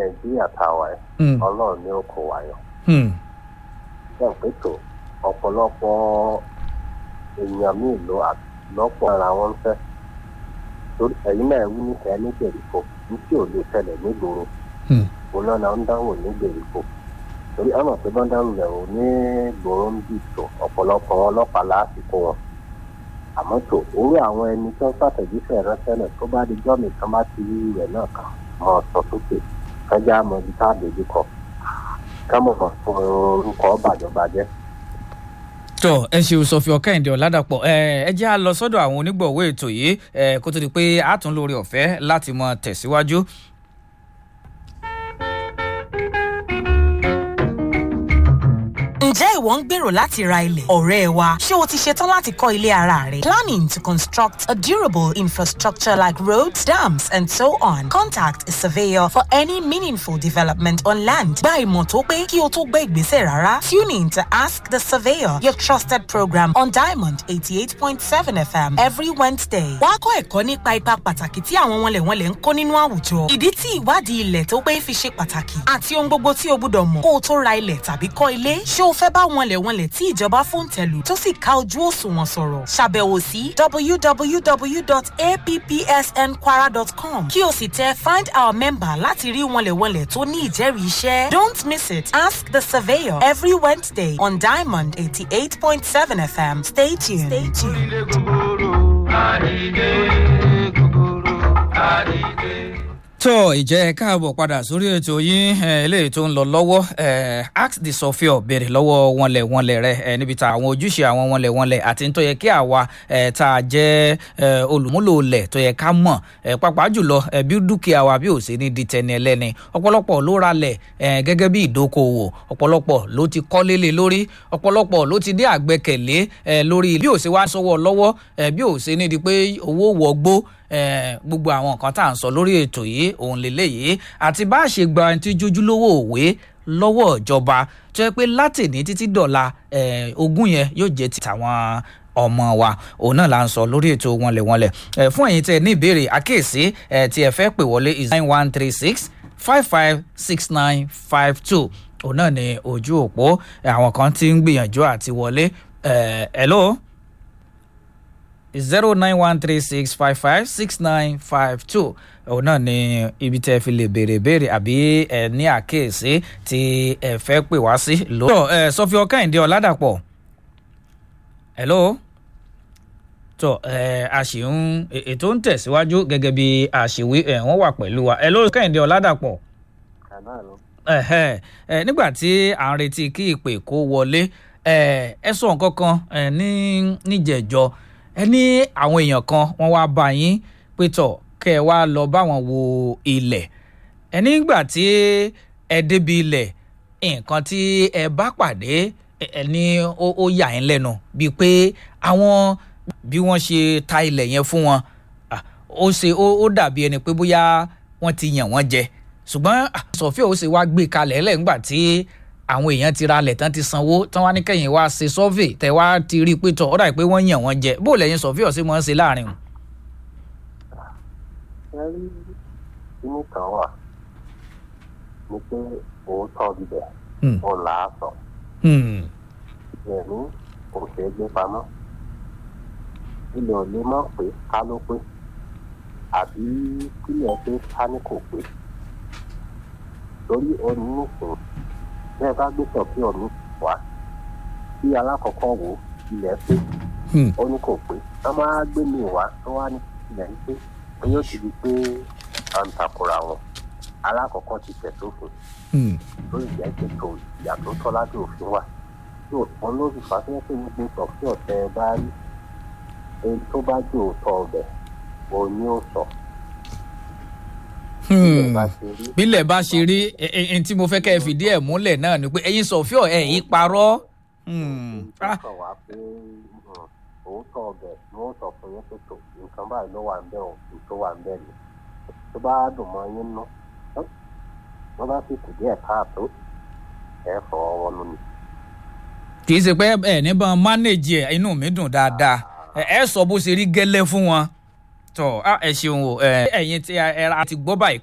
nàìjíríà tá a wà ẹ́ Hmm. ọlọ́run ní ó kó wa yọ. Hmm. ṣé ń pètò ọ̀pọ̀lọpọ̀ èèyàn míì ló lọ́pọ̀ ara wọn ń fẹ́ torí ẹ̀yin náà wí ní kẹ́ẹ́ ní gbèríko ní tí ò lè ṣẹlẹ̀ nígboro Hmm. òun náà ń dáhùn ní gbèríko torí ọ̀nà tó bá ń dáhùn rẹ̀ ò ní gbòòrò ń bì tó ọ̀pọ̀lọpọ̀ wọn ọlọ́pàá lásìkò wọn àmọ́ tó orí àwọn ẹni tó ń ṣàtẹ̀jíṣẹ́ ránṣẹ́ náà tó bá di jọ́mì kan bá ti rí rẹ̀ náà kàn mọ́ ọ sọ sókè kájá mọ ibi tá a dojú kọ ká mọ̀ mọ̀ fún orúkọ bàjọ́bàjẹ́. tọ ẹ ṣeun sọfì ọkẹyìndé ọládàpọ ẹ ẹ jẹ́ à lọ sọ́dọ̀ àwọn onígbọ̀wọ́ ètò yìí ẹ kó tó di pé a tún lórí ọ̀fẹ́ láti mọ tẹ̀síwájú. Ǹjẹ́ ìwọ ń gbèrò láti ra ilẹ̀? Ọ̀rẹ́ wa, ṣé o ti ṣetán láti kọ́ ilé ara rẹ? Planning to construct a durable infrastructure like roads, dams and so on. Contact a surveyor for any meaningful development on land. Gba ìmọ̀ tó pé kí o tó gbé ìgbésẹ̀ rárá. Tune in to Ask the Surveyor, your trusted program on Diamond 88.7 FM every Wednesday. Wàá kọ́ ẹ̀kọ́ nípa ipa pàtàkì tí àwọn wọnlẹ̀wọnlẹ̀ ń kó nínú àwùjọ. Ìdí tí ìwádìí ilẹ̀ tó pé fi ṣe pàtàkì àti ohun gbogbo tí o gbúdọ̀ mọ̀ kó o tó ra ilẹ̀ tàbí kọ́ ilé. Ṣé o fẹ́ bá wọnlẹ̀wọnlẹ̀ tí ìjọba fòǹtẹ̀lù tó sì ká ojú òṣùwọ̀n sọ̀rọ̀? Ṣàbẹ̀wò sí www.appsnkwara.com kí o sì tẹ find our member láti rí wọnlẹ̀wọnlẹ̀ tó ní ìjẹ́rìí iṣẹ́. Don't miss it. Ask the surveyor every Wednesday on Diamond 88.7 FM. Stay tuned. Stay tuned. tó ìjẹ́ káàbọ̀ padà sórí ètò yín eh, eléyìí tó ń lọ lọ́wọ́ eh, ask the sofia béèrè lọ́wọ́ wọnlẹ̀ wọnlẹ̀ rẹ eh, níbi tá àwọn ojúṣe àwọn wọnlẹ̀ wọnlẹ̀ àti tó yẹ kí àwa eh, tá a jẹ́ eh, olùmúlò lẹ̀ tó yẹ ká mọ̀ eh, pàápàá jùlọ eh, bí dúkìá wa bí ò sí ní di tẹni ẹlẹ́ni ọ̀pọ̀lọpọ̀ ló ra lẹ̀ eh, gẹ́gẹ́ bí ìdókòwò ọ̀pọ̀lọpọ̀ ló ti kọ́lé lé lórí ọ̀pọ̀lọpọ̀ ló ti dé àgbẹkẹ̀lé eh, lórí bí ò sí wá sọ́wọ́ lọ́wọ́ eh, bí ò sí ní di pé owó wọgbó eh, gbogbo àwọn nǹkan tá à ń sọ lórí ètò yìí òun lélẹ́yìí àti bá a ṣe gba ẹni tí jójúlówó òwe lọ́wọ́ ìjọba tó yẹ pé látìní títí dọ̀la eh, ogún yẹn yóò jẹ́ ti tàwọn ọmọ wa òun náà là ń sọ lórí ètò wọnlẹ̀wọnlẹ̀ eh, fún ẹ̀yin tẹ́ ẹ ní ìbéèrè àkíyèsí eh, tí ẹ fẹ́ pè wọlé is nine one three six five five six nine five two òun náà ní ojú òpó eh, àwọn kan ti ń gbìyànjú àti wọlé eh, hello zero nine one three six five five six nine five two òun náà ni ibi tẹ́ fi lè béèrè béèrè àbí ẹ ní àkíyèsí tí ẹ fẹ́ pè wá sí. lọ́tọ̀ ẹ sọfí ọkàìndé ọ̀làdàpọ̀ hello tó ẹ a sì ń ètò ń tẹ̀síwájú gẹ́gẹ́ bí àṣìwí ẹ wọ́n wà pẹ̀lú wa hello ọkàìndé ọ̀làdàpọ̀ kàná ló ẹ̀hẹ́ ẹ nígbà tí à ń retí kí ìpè kó wọlé ẹ ẹ sọ nǹkan kan ẹ ní níjẹ̀jọ́ ẹ ní àwọn èèyàn kan wọ́n wá bá yín pé tọ̀ kẹ́ ẹ wá lọ báwọn wo ilẹ̀ ẹ nígbà tí ẹ débi ilẹ̀ nǹkan tí ẹ bá pàdé ẹ ẹ ní ó ó yà yín lẹ́nu bíi pé àwọn bí wọ́n ṣe ta ilẹ̀ yẹn fún wọn ah, ó ṣe ó ó dàbí ẹni pé bóyá wọ́n ti yàn wọ́n jẹ ṣùgbọ́n ah, sọ̀fíà ó ṣe wá gbé kalẹ̀ lẹ́gbà tí àwọn èèyàn ti ra alẹ̀ tán ti sanwó tán wá ní kẹ́yìn wá ṣe sọ́fì tẹ̀ wá ti rí i pé tọ̀ ọ́ dàbí pé wọ́n yàn wọ́n jẹ bó lẹ́yìn sọ̀fíà sí mọ́ ń ṣe láàrin o. ẹ rí inú kan wà ni pé òótọ́ bíbẹ̀ Hmm. ò là á sọ Hmm. ẹ̀mí kò ṣeé gbé pamọ́ ilẹ̀ ò lè mọ̀ pé ká ló pé àbí kílẹ̀ pé ká ní kò pé torí ẹni nìsín bẹ́ẹ̀ bá gbé tọ̀ kí ọ̀mí wá bí alákọ̀ọ́kọ́ wò ilẹ̀ pé Hmm. ó ní kò pé wọ́n máa gbé mi wá tó wá ní ilẹ̀ ń pé ó yóò ti di pé à ń takora wọn alákọ̀ọ́kọ́ ti tẹ̀ sófin Hmm. lórí ìjà ìṣètò ìyà tó tọ́ lábẹ́ òfin wà tí òtún lórí fàṣẹ pé gbogbo sọ fún ọ̀tẹ̀ bá rí èyí tó bá jẹ́ òótọ́ ọbẹ̀ òun ni ó sọ. Hmm. bá ṣe rí bílẹ̀ bá ṣe rí ẹ- ẹ- ẹni tí mo fẹ́ kẹ́ ẹ fìdí ẹ̀ múlẹ̀ náà ni pé ẹ̀yin sọ̀fíọ̀ ẹ̀ yí parọ́. Hmm. tó Ah. kàn wá pé mm, òótọ́ ọbẹ̀ ni wọ́n sọ fún yín pé tó nǹkan báyìí ló wà ń bẹ̀ òun tó wà ń bẹ̀ ni tó bá dùn mọ́ yín nú wọ́n bá sì kù díẹ̀ káàtó ẹ̀ fọwọ́ wọnú ni. kì í ṣe pé ẹ níbọn mánéèjì ẹ inú mi dùn dáadáa ẹ ẹ sọ bó ṣe rí gẹ́lẹ́ fún wọn. tọ́ ah, ẹ ṣeun o ẹ ẹ̀yin tí ẹ ẹ ti gbọ́ báyìí